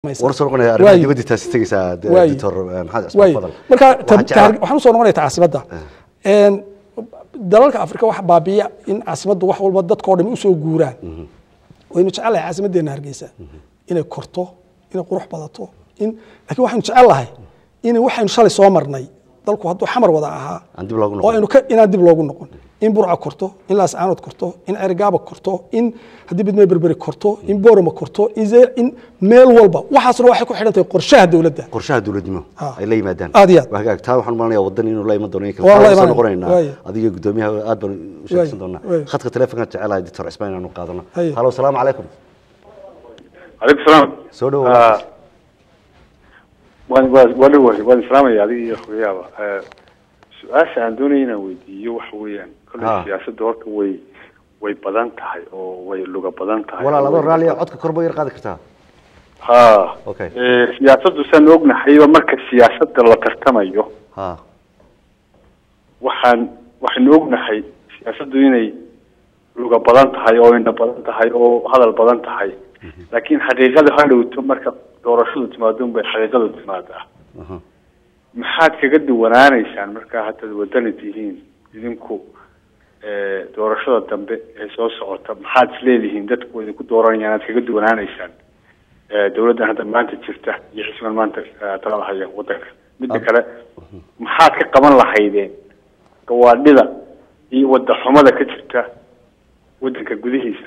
war soo noqonaya arrimaha Waayo. dibadda taasi tegaysaa de- Waayo. doctor eh, maxamed cismaan waay fadal marka Waxaan ta- jeclaa- taar- waxaan usoo noqonaya caasimadda Een, dalalka afrika waxa baabiya in caasimaddu wax walba dadkao dhami usoo guuraan waynu jecelahay caasimaddeena hargeysa inay korto inay qurux badato in laakiin waxaynu jecelahay in waxaynu shalay soo marnay dalku hadduu xamar wada ahaa aan dib loogu oo noqon aynu ka inaan dib loogu noqon in burca korto in laascaanood korto in cergaaba korto in haddii bidmee berberi korto in boorama korto in Zee- in meel walba waxaasna waxay ku xidhan tahay qorshaha dowladda qorshaha dowladnimo Ah. ay la yimaadaan Aad iyo aad. waa hagaag taa waxaan malanayaa wadan inuu la iman doono in kale Waan la Waxaan soo imanaya. noqonaynaa Waayo. adiga gudoomiyaha aad baan u sheegsan doonaa waayo. khadka teleefonka jecelahay doctor cismaan inaanu qaadano Haye. halo asalaamu calaykum عليكم السلام soo dhawo آه. waan waan waan dhawahay waan islaamaya adiga iyo akhriyaaba آه، su-aasha aan doonaya inaan weydiiyo waxa weeyaan kolley Ah. siyaasadda horta way way badan tahay oo way luga badan tahay walaal adoo Way- raalliya codka kor ba yar qaadi kartaa ha Okay. Eh, siyaasaddu saan ognahayba marka siyaasadda la tartamayo ha waxaan waxaynu ognahay siyaasaddu inay luga badan tahay oo indha badan tahay oo hadal badan tahay laakiin xaqiiqada ha dhowto marka doorashadu timaado unbay xaqiiqadu timaadaa aha. maxaad kaga duwanaanaysaan markaa haddaad wadani tihiin idinku eh, doorashada dambe ee soo socota maxaad isleedihiin dadku idinku dooranayaan aad kaga duwanaanaysaan Eh, dowladdan hadda maanta jirta iyo xisban maanta eh, talada haya wadanka midda Ab- kale maxaad ka qaban lahaydeen gawaadhida iyo wada xumada ka jirta wadanka gudihiisa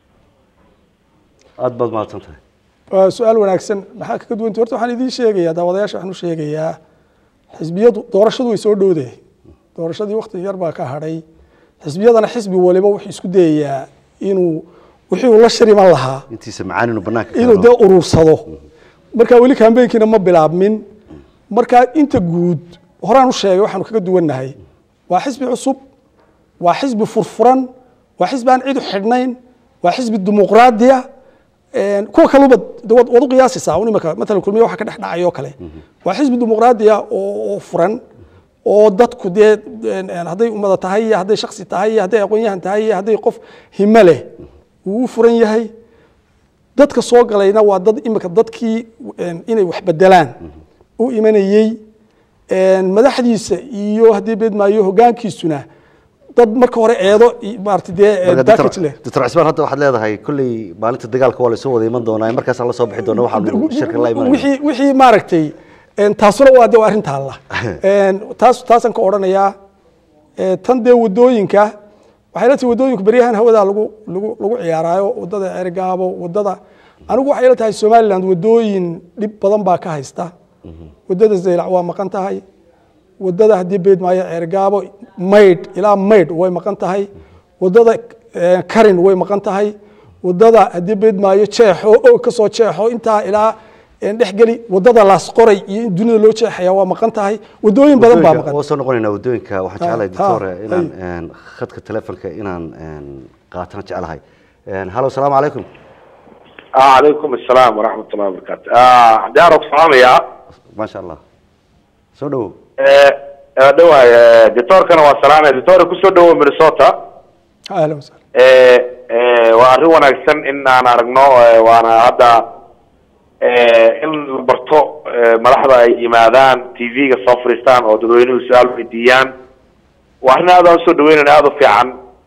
aad baad mahadsan tahay waa su-aal wanaagsan maxaa kaga duwanta horta waxaan idiin sheegayaa daawadayaasha waxaan u sheegayaa xisbiyadu doorashadu way soo dhowdahay doorashadii wakti yar baa ka hadhay xisbiyadana xisbi waliba wuxuu isku dayayaa inuu wixii uu la shiriman lahaa intiisa macaan inuu banaanka inuu keeno. dee urursado marka weli kambeynkiina ma bilaabmin marka inta guud horaan u sheegay waxaanu kaga duwannahay waa xisbi cusub waa xisbi furfuran waa xisbi aan cid u xidhnayn waa xisbi dimuqraadiya Een, kuwa kaluba de waad waad u qiyaasaysaa un imika matalan kulmiye waxa ka dhex dhacay oo kale waa xisbi dimuqraadiya oo oo furan oo dadku dee een, een, hadday ummada tahay iyo hadday shaksi tahay iyo hadday aqoon-yahan tahay iyo hadday qof himo leh uu u furan yahay dadka soo galayna waa dad imika dadkii een, inay wax bedelaan u imanayey een, madaxdiisa iyo haddii beedmaayo hoggaankiisuna dad marka hore eedo iyo maarata dee Marka package doctor leh doctor cismaan hadda waxaad leedahay kolley maalinta dagaalka waa lasoo wada iman doonaa markaasaan la soo bixi doona waxaanu shirka la imanayna wixii wixii maaragtay een, taasuna waa de waa arrin taalla Een, taas taasaan ka odhanayaa ee, tan dee wadooyinka waxay la tahay wadooyinku beryahan hawadaa lagu lagu lagu ciyaaraayo wadada ergaabo wadada anigu waxay la tahay somaliland wadooyin dhib badan baa ka haysta wadada zaylac waa maqan tahay wadada haddii beedmaayo ceergaabo maydh ilaa maydh way maqan tahay wadada eh, karin way maqan tahay wadada haddii beedmaayo jeexo oo kasoo jeexo intaa ilaa eh, dhexgeli wadada laasqoray iyo in dunida loo jeexaya waa maqan tahay wadooyin badan baa maqan waa soo noqonaynaa wadooyinka waxaan Ha, jeclahay doctor ha, inaan hay. een, khadka telefonka inaan een, qaatana jeclahay Een, halo asalaamu calaykum آه عليكم السلام ورحمة الله وبركاته آه عندي أعرف صحامي maasha allah soo dhawow دوا دكتور كان وسلام دكتور كسر دوا مينيسوتا ahlan wasahlan waa arrin wanaagsan in aan aragno eh, waana hadda eh, in la barto eh, madaxda ay yimaadaan tv-ga soo fadhiistaan oo dadweynuhu su-aal weydiiyaan waa arrin aad aan usoo dhaweynayna aada u fiican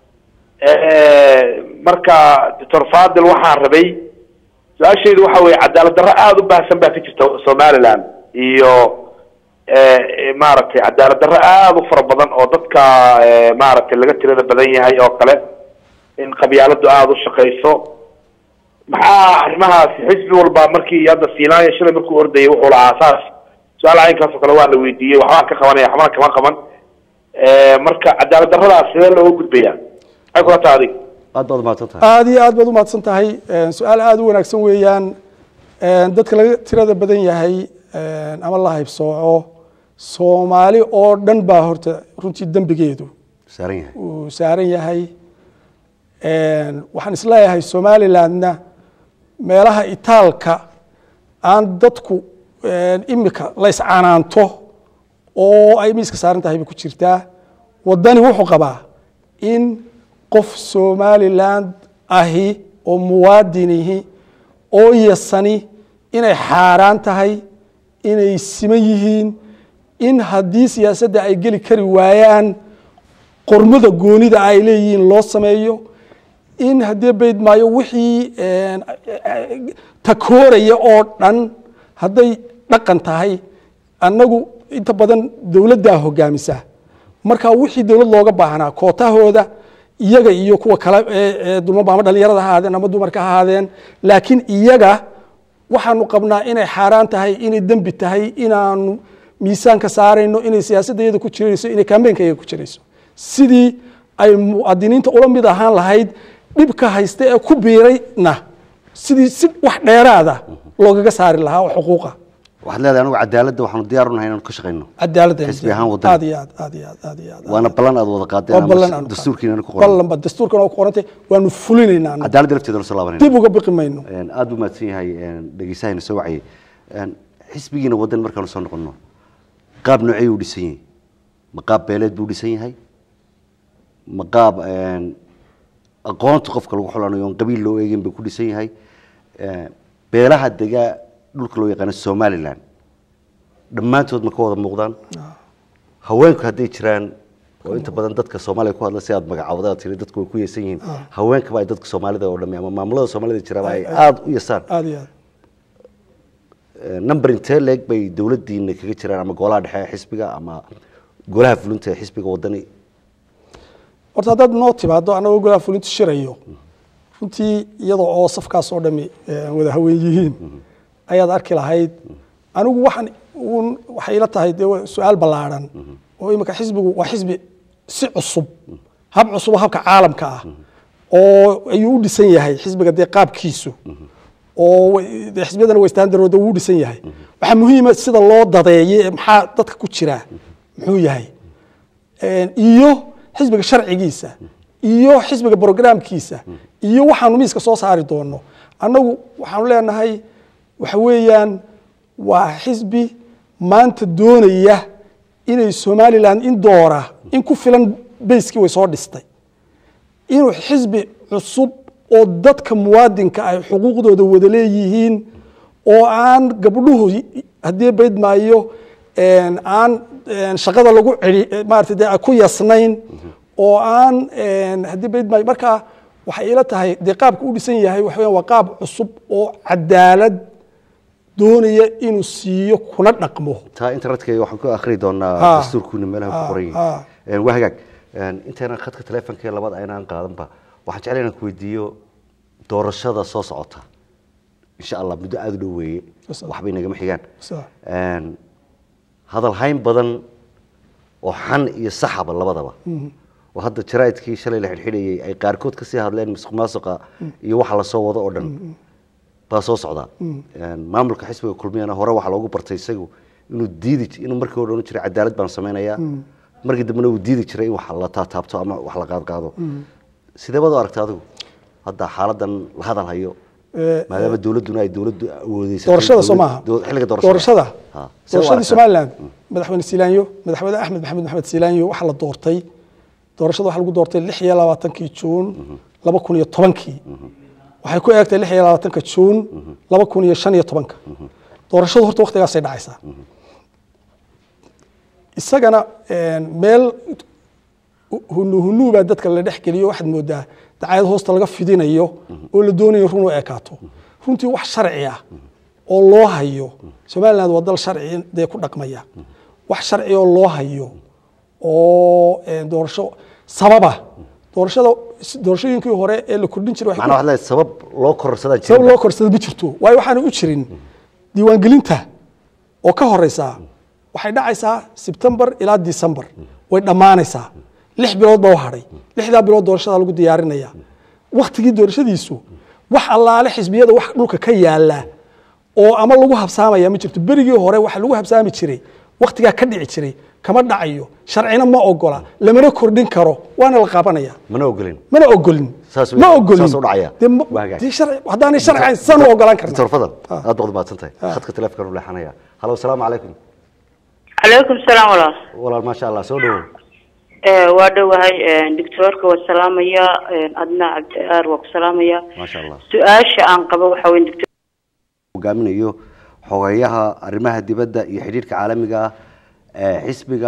Eh, marka doctor fadil waxaan rabay su-aashaydu waxa weeye cadaalad darro aada u baahsan baa ka jirta somaliland iyo eh, eh, maaragtay cadaalad darro aada u fara badan oo dadka eh, maaragtay laga tirada badan yahay oo kale in qabyaaladu aada u shaqayso maxaa arrimahaasi xisbi walba markii hadda siilaanya shalay markuu ordayay wuxuu lahaa saas su-aal caynkaas oo kale waa la weydiiyey waxbaan ka qabanaya waxbaan kama qaban Eh, marka cadaalad darradaas sidee looga gudbaya maxay kula tahay adig aad baad mahadsan tahay aad iyo aad baad u mahadsan tahay Een, su-aal aad u wanaagsan weeyaan Een, dadka laga tirada badan yahay een, ama la haybsooco soomaali oo dhan baa horta runtii dembigeedu saaran yahay uu saaran yahay Een, waxaan isleeyahay somalilandna meelaha itaalka aan dadku een, imika la iscanaanto oo ay miiska saaran tahay bay ku jirtaa wadani wuxuu qabaa in qof somaliland ahi oo muwaadinihi oo yasani inay xaaraan tahay inay siman yihiin in haddii siyaasadda ay geli kari waayaan qormada goonida ay leeyihiin loo sameeyo in haddii bayd maayo wixii takooraya oo dhan hadday dhaqan tahay annagu inta badan dowladdaa hogaamisa marka wixii dowlad looga baahnaa kootahooda iyaga iyo kuwa kale ee dumaba ama dhalinyarada ha ahaadeen ama dumarka ha ahaadeen laakiin iyaga waxaanu qabnaa inay xaaraan tahay inay dembi tahay inaanu miisaanka saarayno inay siyaasadda iyada ku jirayso inay kambeynka iyaga ku jirayso sidii ay muadiniinta ula mid ahaan lahayd dhibka haysta ee ku biirayna sidii si wax dheeraada loogaga saari lahaa oo xuquuqa waxaad leedahay anigu cadaaladda waxaanu diyaar u nahay inaanu ka shaqayno cadaaladda Xisbi ahaan wadani. aad iyo aad aad iyo aad aad iyo aad waana ballan aad wada qaadeen waa ama ballan aanu dastuurkiina ku qoran ballanba dastuurkana waa ku qorantay waanu fulinaynaa annagu. cadaaladda lafteeda la soo laabanayna dib uga biqi mayno Een, aad buu mahadsan yahay een, dhegeysahayna soo wacayay Een, xisbigiina waddan markaanu soo noqonno qaab noocey uu dhisan yahay ma qaab beeleed buu dhisan yahay ma qaab een, aqoonta qofka lagu xulanayo oon qabiil loo eegin buu ku dhisan yahay Een, beelaha degaa dhulka loo yaqaano somaliland dhammaantood ma ka wada muuqdaan haweenku hadday jiraan oo inta badan dadka soomaaliya ku hadla si aad magacaawda aad tiri dadku way ku yeesan yihiin haweenkaba ay dadka soomaalida oo dhami ama maamulada soomaalida jiraba ay aada u yasaan aad iyo aad number intee leeg bay dowladdiina kaga jiraan ama golaha dhexe ee xisbiga ama golaha fulinta ee xisbiga wadani horta haddaad noo timaado annagoo golaha fulintu shirayo runtii iyadoo oo safkaas oo dhami eh, wada haween yihiin ayaad arki lahayd anigu waxaan uun waxay ila tahay dee waa su-aal ballaadhan oo imika xisbigu waa xisbi si cusub hab cusub oo habka caalamka ah oo ayuu u dhisan yahay xisbiga dee qaabkiisu oo way- dee xisbiyadana way standardooda wuu u dhisan yahay waxaa muhiima sida loo dadeeye maxaa dadka ku jira muxuu yahay Een, iyo xisbiga sharcigiisa iyo xisbiga programkiisa iyo waxaanu miiska soo saari doono annagu waxaanu leenahay waxa weeyaan waa xisbi maanta doonaya inay somaliland in doora in ku filan bayskii way soo dhistay inuu xisbi cusub oo dadka muwaadinka ay xuquuqdooda wada leeyihiin oo aan gabdhuhu haddii bayd maayo een, aan een, shaqada lagu celi maarata dee ku yasnayn oo aan een, haddii bayd maayo marka waxay ila tahay dee qaabka u dhisan yahay waxa weeyaan waa qaab cusub oo cadaalad doonaya inuu siiyo kuna dhaqmo taa internetka waxaan ku akhri doonaa Ha. dastuurkuuna meelaha ku Ha, qoran ha. yihiin waa hagaag Een, intaynan khadka taleefonka ee labada aynaan qaadanba waxaan jeclay inaan ku weydiiyo doorashada soo socota insha allah muddo aada u dhow weeye Yes, sir. waxbay nagama xigaan Sir. Een, hadal hayn badan oo xan iyo saxaba labadaba oo hadda jaraa'idkii shalay la xidhxidhayay ay qaarkood kasii hadleen musuq maasuqa iyo waxa lasoo wado oo dhan baa soo socda Een, maamulka xisbiga kulmiyana hore waxaa loogu bartay isagu inuu diidi inuu markii hore odhan jiray cadaalad baan samaynayaa markii dambena uu diidi jiray in wax la taataabto ama wax la qaadqaado sidee baad u aragta adigu hadda xaaladan la hadal hayo Eh, maadaama dowladduna ay dowladdu awoodeysa doorashada soo maaha xilliga doorashada Ha, sidee u doorashadii aragtaa? somaliland madaxweyne siilaanyo madaxweyne axmed maxamed maxamed siilaanyo waxaa la doortay doorashada waxaa lagu doortay lix iyo labaatankii juun laba kun iyo tobankii waxay ku eegtay lix iyo labaatanka juun laba kun iyo shan iyo tobanka doorashadu horta waktigaasay dhacaysaa isagana een, meel hunu hunuu baa dadka la dhex geliyo waxaad moodaa dacayad hoosta laga fidinayo oo la doonayo run u ekaato runtii wax sharci ah oo loo hayo somaliland waa dal sharci dee ku dhaqmaya wax sharci oo loo hayo oo een, doorasho sababa doorashada doorashooyinkii hore ee la kordhin jiray waxay ku- macnaa waxaad leedahay sabab loo kororsadaan sabab jirin loo korsada ma jirto waayo waxaana u jirin diiwaangelinta oo ka horeysaa waxay dhacaysaa sebtembar ilaa december way dhammaanaysaa lix bilood baa u hadhay lixdaa bilood doorashada lagu diyaarinaya waktigii doorashadiisu wax allaale xisbiyada wax dhulka ka yaala oo ama lagu habsaamaya ma jirto berigii hore waxa lagu habsaami jiray waktigaa ka dhici jiray kama dhacayo sharcina ma ogola lamana kordhin karo waana la qaabanaya mana ogolin mana ogolin Saas ma wey- ogolin saas u dhacaya. Dee ma- Waa hagaag. dee sharci- haddaanay sharci ahayn san u ogolaan karna doctor fadal Ah. aad baad umahadsan tahay khadka taleefonkan u leexanaya halo asalaamu calaykum calaykum salaam walaal walaal maasha allah soo dhowow Eh, waa dhowahay doctoorka waa salaamaya adna cabdi aar waa ku salaamaya maasha allah su-aasha aan qabo waxa weye doctor hogaaminayo xogeyaha arrimaha dibadda iyo xidhiidhka caalamiga ah ee xisbiga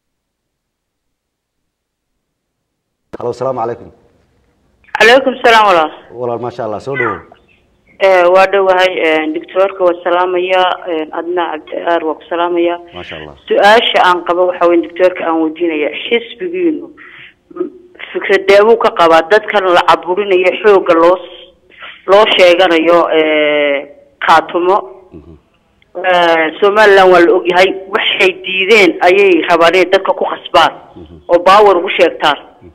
halo asalaamu calaykum calaykum salaam walaal walaal maasha allah soo dhawow Eh, waa dhowahay doctoorka waa salaamaya adna cabdiaar waa ku salaamaya maasha allah su-aasha aan qabo waxa weyn doctoorka aan weydiinaya xisbigiinu m- fikradeebuu ka qabaa dadkan la caburinayo xooga loo s- loo sheeganayo eh, kaatumo Eh, somaliland waa la ogyahay waxay diideen ayay rabaan inay dadka ku khasbaan oo baawer ugu sheegtaan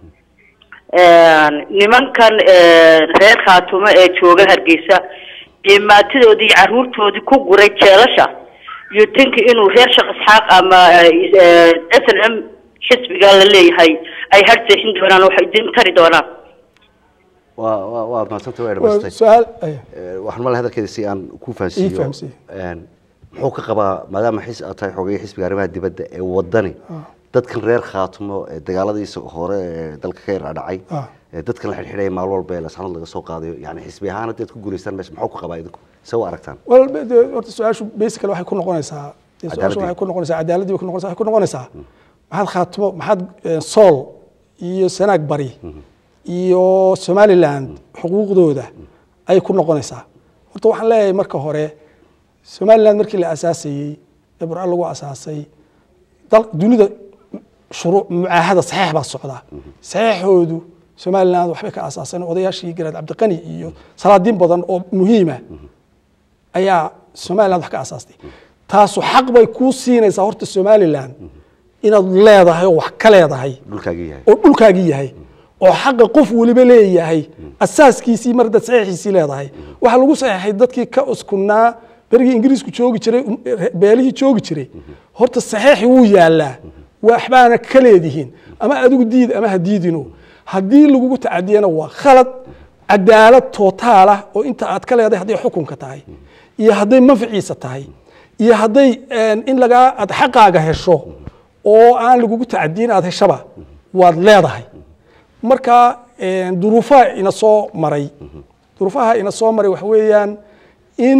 nimankan reer khaatumo ee jooga hargeysa cimaatidoodii iyo caruurtoodii ku guray jeelasha iyo tanki inuu reer shaq isxaaq ama s n m xisbiga la leeyahay ay harseexin doonaan oo waxay idin tari doonaan waa waa waad mahadsanta way waa dhamaystay su-aal aya. Eh, waxaan mal hadalkeeda si aan ku Ii fahansiiyo fahamsiiyo. een, muxuu ka qabaa maadaama xis aad tahay xogeeye xisbiga arrimaha dibadda ee wadani dadkan reer khaatumo ee dagaaladiisa hore ee dalka ka yar dhacay Ah. ee dadkan la xidhxidhaya maalin walba ee lasanad laga soo qaadayo yani xisbi ahaan haddaad ku guulaystaan meesha muxuu ka qabaa idinku se u aragtaan wal de horta su-aashu basically waxay ku noqonaysaa dee su-aashu Cadaaladii. waxay ku noqonaysaa cadaaladii bay ku noqonaysaa waxay ku noqonaysaa maxaad khaatimo maxaad eh, sool iyo sanaag bari iyo somaliland xuquuqdooda ayay ku noqonaysaa horta waxaan leeyahay marka hore somaliland markii la asaasayey ee burca lagu asaasay dal dunida shuruuc mucaahada saxiix baa socda saxiixoodu somaliland waxbay ka asaaseen odayaashii garaad cabdiqani iyo salaadiin badan oo muhiima ayaa somaliland wax ka asaastay taasu xaq bay kuu siinaysaa horta somaliland inaad leedahay oo wax ka leedahay dhulkaagii yahay oo dhulkaagii yahay oo xaqa qof weliba leeyahay asaaskiisii mar dad saxiixiisii leedahay waxaa lagu saxiixay dadkii ka uskunaa berigii ingiriisku joogi jiray um, re- beelihii joogi jiray horta saxiixi wuu yaalaa waxbaana ka leedihiin ama adigu diid ama ha diidino haddii lagugu tacadiyana waa khalad cadaalad tootaal ah oo inta aad ka leedahay hadday xukunka tahay iyo hadday manfaciisa tahay iyo hadday een, in lagaa aad xaqaaga hesho oo aan lagugu tacadiyin aad heshaba waad leedahay marka een, duruufaha ina soo maray duruufaha ina soo maray waxa weeyaan in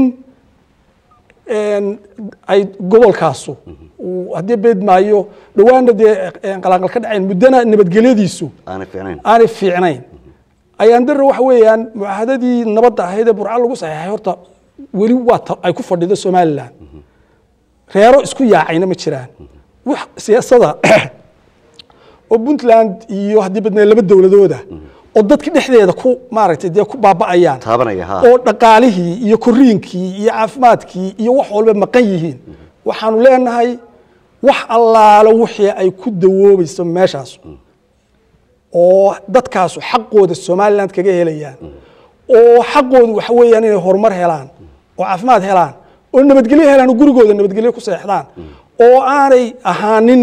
een, ay gobolkaasu uu haddii beed maayo dhowaana dee een, qalaanqal ka dhacayn muddana nabadgelyadiisu aanay fiicnayn aanay fiicnayn ayaan dara waxa weeyaan mucaahadadii nabadda ahayd ee burca lagu saxeexay horta weli waa ta- ay ku fadhido somaliland reero isku yaacayna ma jiraan wax siyaasada oo puntland iyo haddii badnaa laba dowladooda oo dadka dhexdeeda ku maaragtay dee ku baaba'ayaan taabanaya ha oo dhaqaalihii iyo koriinkii iyo caafimaadkii iyo wax walba maqan yihiin waxaanu leenahay wax allaalo wixii ay ku dawoobayso meeshaas oo dadkaasu xaqooda somaliland kaga helayaan oo xaqoodu waxa weeyaan inay horumar helaan oo caafimaad helaan oo nabadgelyo helaan oo gurigooda nabadgelyo ku seexdaan oo aanay ahaanin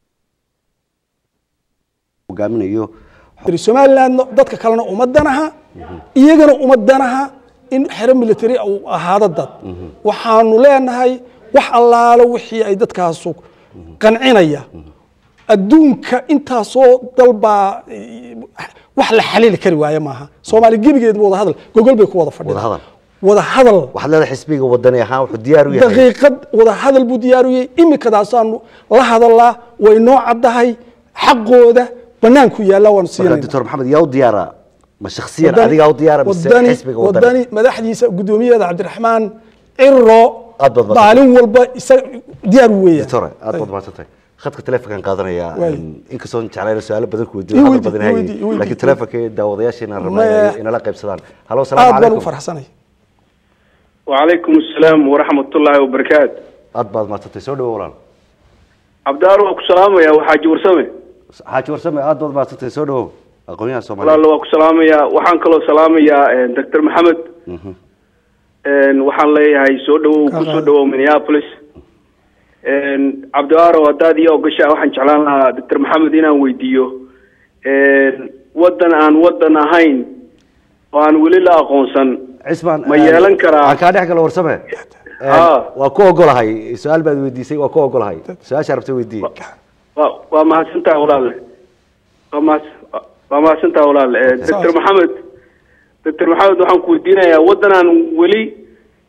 hogaaminayo somaliland dadka kalena uma danaha iyagana uma danaha in xero military uu ahaado dad waxaanu leenahay wax allaalo wixii ay dadkaasu qancinaya adduunka intaasoo dalbaa eh, wax la xaliili kari waaye maaha soomaali gebigeedba wada hadal gogol bay ku wada fadhida Wada hadal. wada hadal waxaad leedahay xisbiga wadani ahaan wuxuu diyaar u yahay daqiiqad wada hadal buu diyaariyey iminkadaasaanu la hadalaa way noo caddahay xaqooda banaanku yaalla waanu marka siinayna doctor maxamed yaa u diyaara ma shakhsiyan wadani- adigaa u diyaara mise wadani- xisbiga wadani wadani madaxdiisa guddoomiyaheeda cabdiraxmaan ciro Aad baad mahadsan. maalin walba isaga diyaar weeya doctor aad baad mahadsantahay khadka telefonkan qaadanaya Waay. inkastoon jeclayna su-aalo badan ku Ii weydiiyo hadal weydii, badan ii hayay weydii, ii weydii. laakiin telefonka daawadayaasheena Maya. rabnaa inala qaybsadaan halo aad asalaamu baan ugu calaykum farxsanay وعليكم السلام ورحمة الله وبركاته aad baad mahadsantahay soo dhawo walaal عبد الله وكو سلام يا وحاج ورسمي xaaji warsame aad baad mahadsantahay soo dhawo aqoonyahan والله soomaaliya وكو سلام يا وحان كلو سلام يا دكتور محمد ان وحان ليهي سو دو كو سو دو مينيابوليس ان عبد الله ودادي او غشا وحان جعلان لها دكتور محمد inaan weydiiyo ان wadan aan wadan ahayn oo aan weli la aqoonsan cismaan ma yeelan karaa aan kaa dhex galo warsame Ah. waa ku ogolahay su-aal baad weydiisay waa ku ogolahay su-aasha rabta weydiiye waa waa mahadsantaha walaale waa mahad waa mahadsantaha walaale Eh, doctor maxamed doctor maxamed waxaan ku weydiinayaa waddanaan weli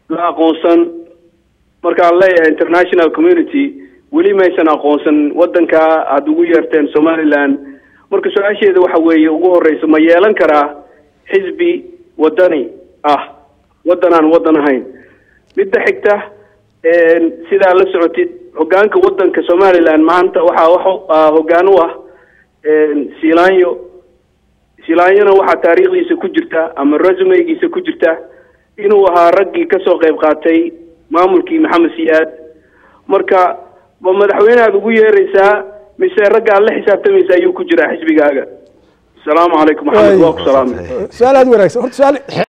la aqoonsan markaan leeyahay international community weli maysan aqoonsan wadanka aada ugu yeerteen somaliland marka su-aasheeda waxa weeye ugu horeysa ma yeelan karaa xisbi wadani ah waddan aan waddan ahayn midda xigta sidaa la socotid hogaanka wadanka somaliland maanta waxaa wa hogaan u ah silanyo silaanyona waxaa taariikhdiisa ku jirta ama resumegiisa ku jirta inuu ahaa raggii kasoo qayb qaatay maamulkii maxamed siyaad marka ma madaxweyneaad ugu yeeraysaa mise ragga aad la xisaabtamaysa ayuu ku jiraa xisbigaaga asalaamu calaykum maxamed waa ku salaamay su-aal aad wanaagsan horta su-aal